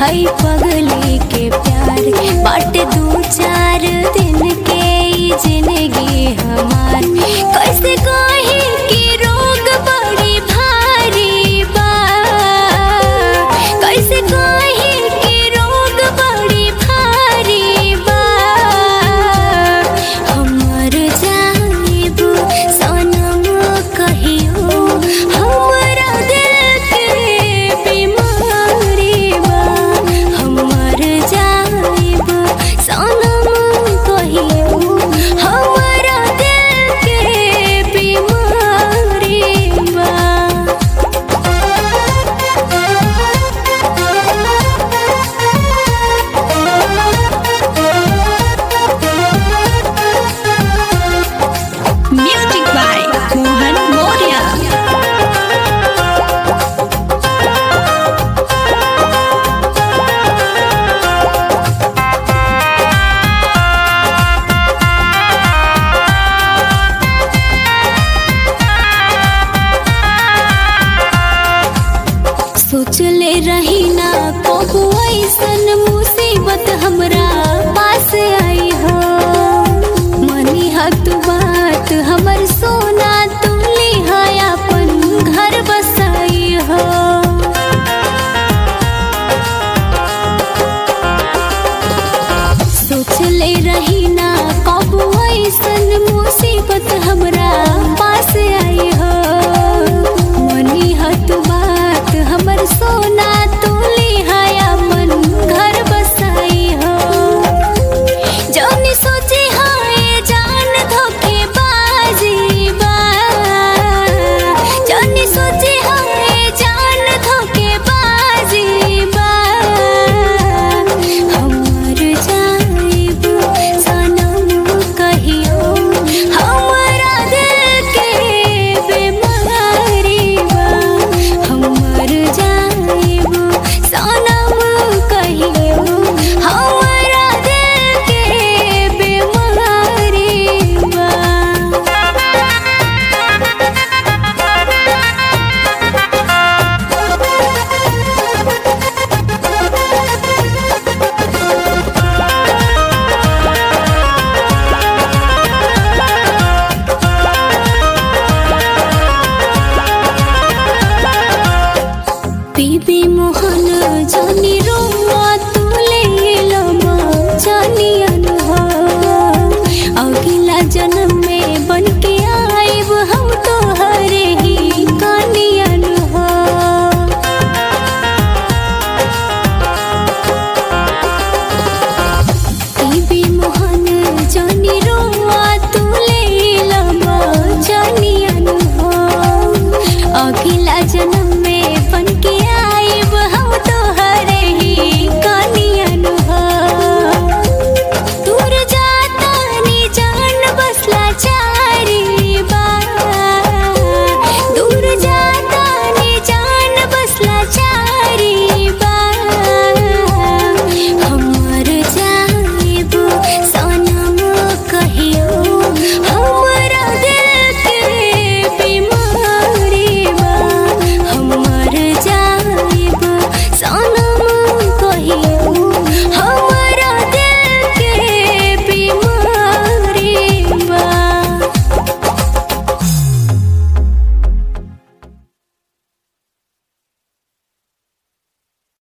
हई पगली के प्यार बाटे दू चार दिन के ई जिंदगी हमार कैसे कही कि रोग बड़ी भारी बा कैसे कही कि रोग बड़ी भारी बा हमर जाइब सनम कहियो हमरा दिल के बीमारी बा हमर जाइब सनम कहियो हमरा दिल के बीमारी बा Music by Mohan Moria. सोचले रही ना कबू ऐसन मुसीबत हमरा पास आई हो मनी हत बात हमर सोना तुमली है अपन घर बसाई हो सोचले रही ना कबू ऐसन मुसीबत हमरा पास आई हो मनी हत बात हमर सोना तुली है अपन घर बसाई हो जौनी सोची हाय जान धोखे बाजी बा जौनी सोची हाय जान धोखे बाजी बा हमर जाइब सनम कहियो हमरा दिल के बीमारी बा हमर जाइब सनम कहियो हमरा दिल के बीमारी बा बीबी मोहन